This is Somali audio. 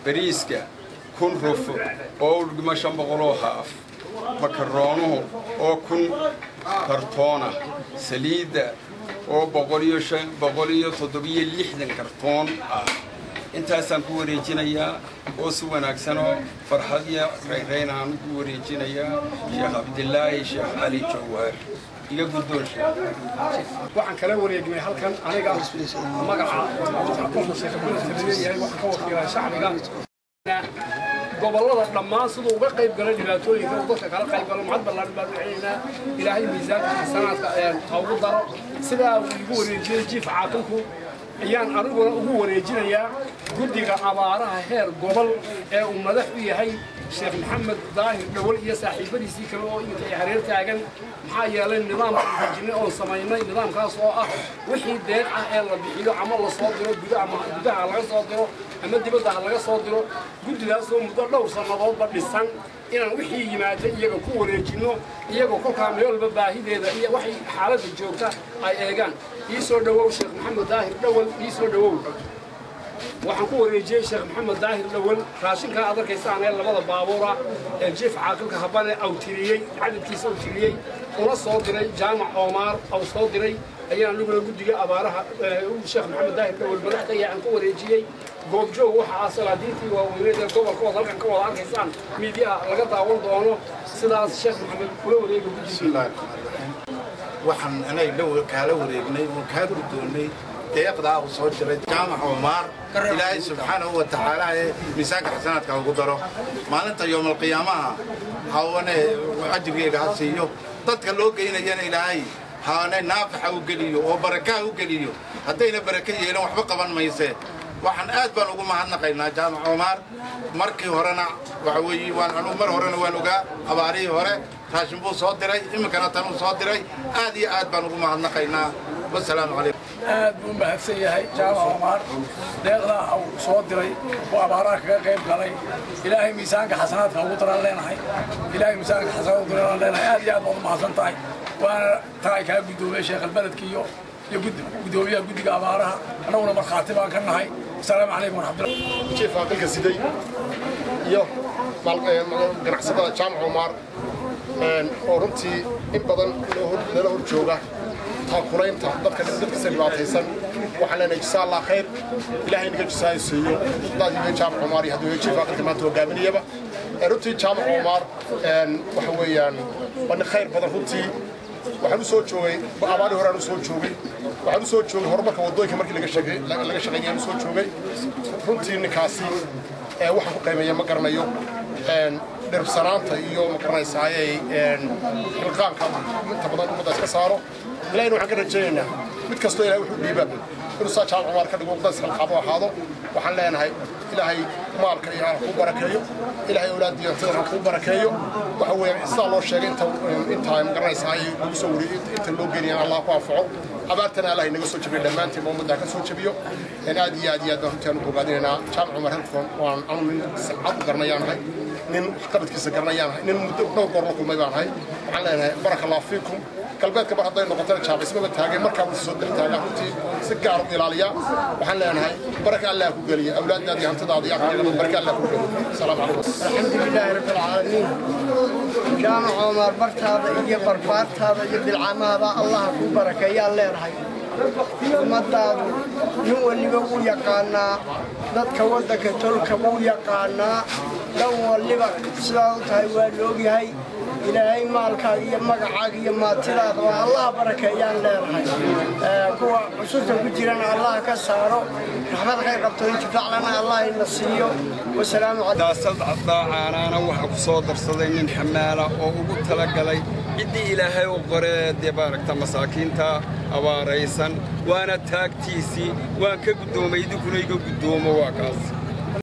bariiska kun rufo oo u dhigmo shan boqoloo haaf makaroonuhu oo kun kartoona saliidda oo boqoliyo shan boqoliyo toddobiyo lixdan kartoon ah intaasaan ku wareejinayaa oo si wanaagsanoo farxad iyo rayrayn aan ku wareejinayaa sheekh cabdilaahi sheekh cali jawhar iga guddoon waxaan kala wareegnay halkan aniga magaca leeyahay waxaan ka wakiilaa shacbiga gobollada dhammaan siduu uga qayb galay dhibaatooyinka uu dadka kala qayb galo maxad ballaaran baan u celinaynaa ilaahay miisaanka xasanaadka ha ugu daro sidaa uu igu wareejiyey jiif caaqilku ayaan aniguna ugu wareejinayaa guddiga abaaraha heer gobol ee uu madax u yahay sheekh maxamed daahir dhawal iyo saaxiibadiisii kale oo iminka ay hareer taagan maxaa yeelay nidaam hajinay oon samaynay nidaamkaas oo ah wixii deeq ah ee la bixiyo ama la soo diro guda ama gudaha laga soo diro ama dibadda ha laga soo diro guddigaasoo muddo dhowr sannadoodba dhisan inaan wixii yimaada iyaga ku wareejinno iyagoo kolkaa meel walba baahideeda iyo waxay xaaladda joogta ay eegaan ii soo dhowow sheekh maxamed daahir dhawal ii soo dhowow waxaan ku wareejiyey sheekh maxamed daahir dhawal raashinkaa aad arkaysaan ee labada baabuura ee jiif caaqilka habane awtiriyey cadadkiisa awtiriyey una soo diray jaamac oomaar aw soo diray ayaan aniguna guddiga abaaraha sheekh maxamed daahir dhawal madaxdaya aan ku wareejiyey goobjoog waxa ah salaadiintii waaweyneed ee gobolkooda halkan ka wada arkaysaan miidiyaha laga daawan doono sidaas sheekh maxamed kula wareega guddiga waxaan anay dhow kaala wareegnay oo kaa guddoonnay deeqdaa uu soo jiray jaamac omaar ilaahay subxaanahu wa tacaala ee miisaanka xasanaadka ugu daro maalinta yowmalqiyaamaha hawane ajirgeyga ha siiyo dadka loo geynayana ilaahay haane naafaxa u geliyo oo barakaha u geliyo haddayna baraka yeelan waxba qaban mayse waxaan aad baan ugu mahadnaqaynaa jaamac omaar markii horena waxa weeye waan anugu mar horena waan ogaa abaarihii hore raashin buu soo diray iminkana tanuu soo diray aad iyo aad baan ugu mahadnaqaynaa wasalaamu calaykum aad buu u mahadsan yahay jaamac omaar deeqdaa uu soo diray oo abaaraha kaga qayb galay ilaahay miisaanka xasanaadka ugu daraan leenahay ilaahay miisaanka xasanaadka ugu daraan leenahay aad iyo aad baad u mahadsan tahay waana tahay kaa guddoomiyey sheekh albeledka iyo iyo guddoomiyaha guddiga abaaraha annaguna markhaati baan ka nahay asalaamu calaykum waraxmatullah jiif aqalka siday iyo ganacsatada jaamac omaar oo runtii in badan nala hor jooga taakulaynta dadka dadkiisa dhibaataysan waxaan leenahay jisa allah khayr ilaahay naga jisaayo siiyo daad iyo jaamac omaar iyo hadduu jiif aqalka maanta hogaaminayaba runtii jaamac omaar waxa weeyaan waa nin khayr badan runtii waxaan u soo joogay abaari horaan u soo joogay waxaan u soo joogay horumarka waddooyinka markii laga shaqeeyay u soo joogay runtii ninkaasi waxaan ku qiimeeya ma garanayo dhirbsanaanta iyo ma garanaysaaye xilqaanka inta badan ummadda iska saaro ilahina waxaan ka rajaynaynaa mid kastoo ilahay wuxuu dhiiba inuu saa jaamac cumaar ka dhigo ummadda isxilqaabo ahaado waxaan leenahay ilaahay maalka iyo ha kuu barakeeyo ilaahay awlaaddiyo hantida ha kuu barakeeyo waxa weeye sidaa loo sheegay inta intaa ma garanaysaay lagu soo wariyey inta loo geeniyaan allah ku anfaco abaartana allah inaga soo jabiyo dhammaantiin ummadda ka soo jabiyo aad iyo aad iyo aad baan runtii aan u bogaadinaynaa jaamac cumar halkan waan anu nin cad u garanayaanahay nin qabadkiisa garanayaanahay nin muddo dhowr goor la kulmay baan ahay waxaan leenahay baraka allah fiikum galbeedka mar hadday noqotana jaacismaba taagay markaa wuu soo dextaagaa runtii si gaar u ilaaliya waxaan leenahay baraka allah ku geliya awlaaddaada iyo hantidaada iyo aqligaba baraka allah ku geliya asalaamu calaykum الحمد لله رب العالمين جامع عمر برتاada iyo barbaartaada iyo bilcamaada allah ku barakeeyaa leenahay ummadaadu nin waliba wuu yaqaanaa dadka waddanka tolka wuu yaqaanaa dhan waliba sidaa u tahay waa loogyahay ilaahay maalkaaga iyo magacaaga iyo maatidaada waa allah barakeeyaan leenahay kuwa cusurta ku jirana allah ka saaro raxmad khayr qabto intifaclana allah ina siiyo wasalaamu calaykum daasad caanaana waxaa ku soo darsaday nin xamaala oo ugu talagalay ciddii ilaahay u qoree dee maaragta masaakiinta abaaraysan waana taagtiisii waan ka guddoomay idinkuna iga guddoomo waa kaas